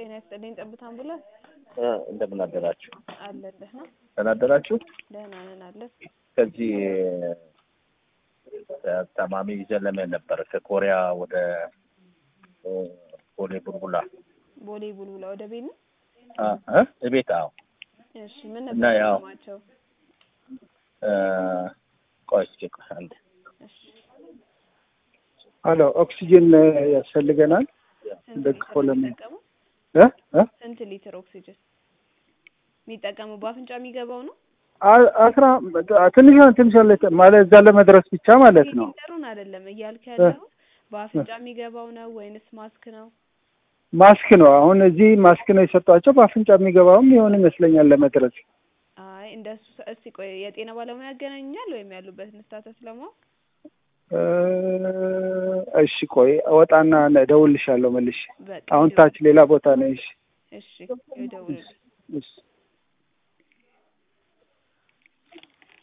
ጤና ይስጥልኝ። ጠብታ አምቡላንስ እንደምን አደራችሁ? አለን። ደህና ደህና አደራችሁ? ደህና ነን አለን። ከዚህ ታማሚ ይዘን ለመሄድ ነበር ከኮሪያ ወደ ቦሌ ቡልቡላ ቦሌ ቡልቡላ ወደ ቤት ነው። አ እ እቤት አዎ። እሺ ምን እና ነበር ያው- ማቸው? እ ቆይ እስኪ ቆይ አንዴ እሺ አሎ ኦክሲጅን ያስፈልገናል። ስንት ደግፎ ሊትር ለምን- የሚጠቀሙ? እ እ ስንት ሊትር ኦክሲጅን የሚጠቀሙ? በአፍንጫ የሚገባው ነው አ- አስራ ትንሽ ትንሽ ያለ ማለት እዛ ለመድረስ ብቻ ማለት ነው። ሊትሩን አይደለም እያልክ ያለው በአፍንጫ የሚገባው ነው ወይንስ ማስክ ነው? ማስክ ነው አሁን እዚህ ማስክ ነው የሰጧቸው። በአፍንጫ የሚገባውም ይሆን ይመስለኛል ለመድረስ። አይ እንደሱ ሰ- እስቲ ቆይ የጤና ባለሙያ ያገናኙኛል ወይም ያሉበትን ስታተስ ለማወቅ እ እሺ ቆይ እወጣና እደውልልሻለሁ መልሼ። በቃ አሁን ይደውል- ታች ሌላ ቦታ ነው። እሺ እሺ ይደውልልኝ።